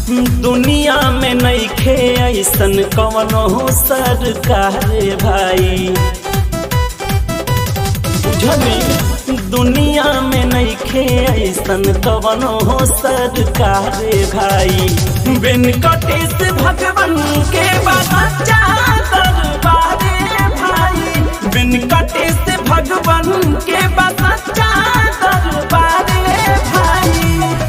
दुनिया में नईखे ऐसन कवनो सरकार भाई बुझली दुनिया में नईखे ऐसन कवनो सरकार भाई वेंकटेश भगवान के बच्चा दरबारे भाई वेंकटेश भगवान के बच्चा दरबारे भाई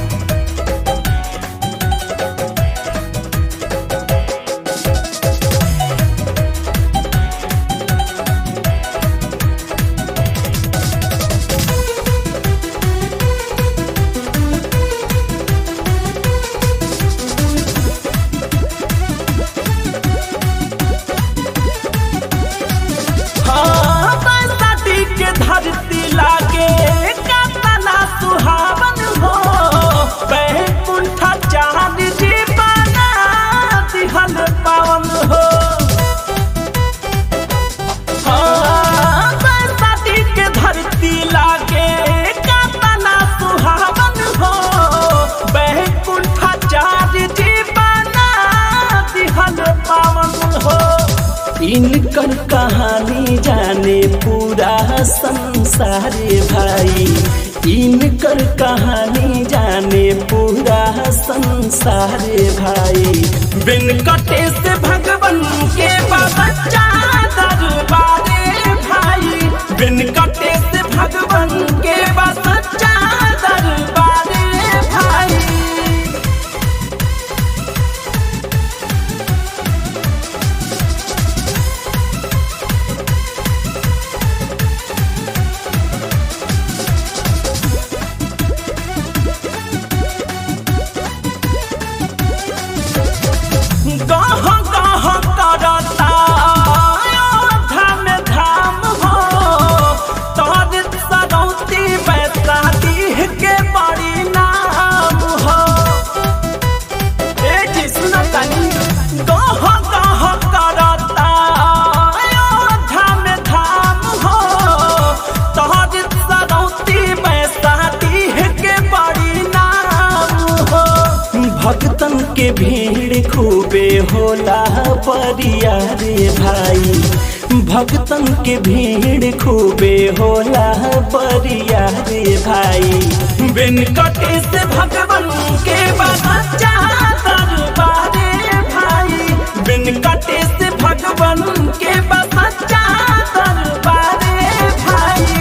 हाँ, बरसाती के धरती लागे कतना सुहावन हो बैकुंठ चांद जी बना दिहल पावन हो हाँ, बरसाती के धरती लागे कतना सुहावन हो बैकुंठ चांद जी बना दिहल पावन हो इनकर कहानी जाने पूरा संसार भाई इनकर कहानी जाने पूरा संसार भाई वेंकटेश भगवान के बच्चा दरबारे भाई वेंकटेश भगवान के बच्चा दरबारे भाई गाह गाह करता धाम धाम हो तोर सरौती बैसाती के बड़ी नाम हो ए जी सुनो तनी गाह गाह करता धाम धाम हो तोर सरौती बैसाती के बड़ी नाम हो भक्तन के भीड़ खूबे होला परिया रे भाई भक्तन के भीड़ खूबे होला परिया रे भाई वेंकटेश भगवान के बच्चा दरबारे भाई वेंकटेश भगवान के बच्चा दरबारे भाई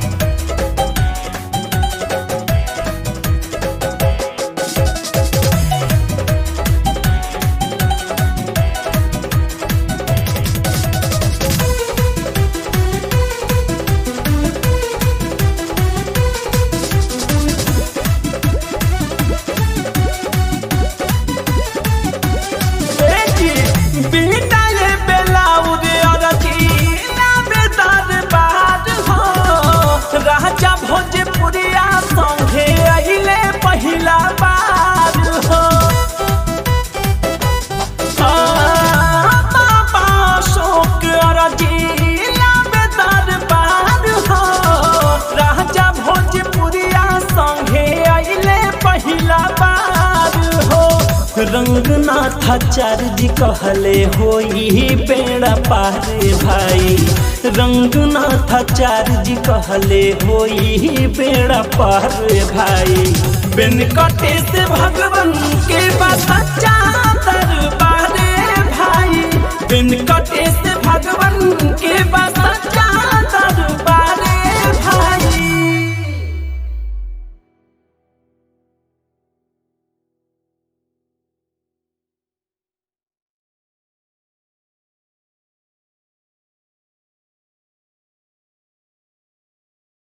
बिना ये बेलाउद अरजी ना बेदार बार हो राजा भोजपुरिया संगे अहिले पहिला बार हो आ, बाबा अशोक अरजी ना बेदार बार हो राजा भोजपुरिया संगे अहिले पहिला बार हो रंगनाथाचार्य जी कहले होई बेड़ा पारे भाई रंगनाथाचार्य जी कहले होई बेड़ा पारे भाई वेंकटेश भगवान के बच्चा दरबारे भाई वेंकटेश भगवान के बच्चा